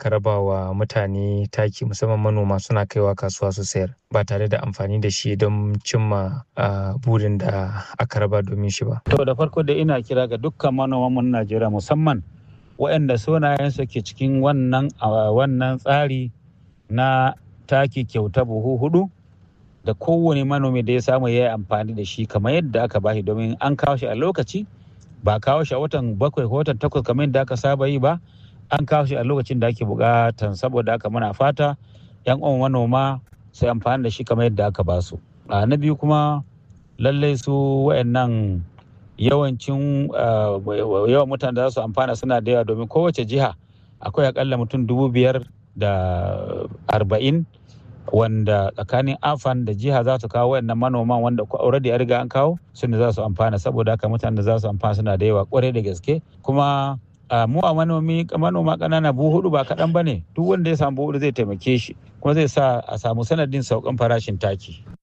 aka raba wa mutane taki musamman manoma suna kaiwa kasuwa su sayar ba tare da amfani da shi don cimma burin da aka raba domin shi ba. To da farko da ina kira ga dukkan manoman mu na Najeriya musamman waɗanda sunayensu ke cikin wannan wannan tsari na taki kyauta buhu hudu da kowane manomi da ya samu ya yi amfani da shi kamar yadda aka bashi domin an kawo shi a lokaci ba kawo shi a watan bakwai ko watan takwas kamar yadda aka saba yi ba an kawo shi a lokacin da ake bukatan saboda haka muna fata yan uwan manoma sai amfani da shi kamar yadda aka ba su a na biyu kuma lallai su wayannan yawancin yawan mutane da za su amfana suna da yawa domin kowace jiha akwai akalla mutum dubu biyar da arba'in wanda tsakanin afan da jiha za su kawo wayannan manoman wanda already ya riga an kawo sun da za su amfana saboda haka mutanen da za su amfana suna da yawa kwarai da gaske kuma mu a manomi manoma ƙanana buhu hudu ba kaɗan ba ne duk wanda ya samu buhu zai taimake shi kuma zai sa a samu sanadin saukan farashin taki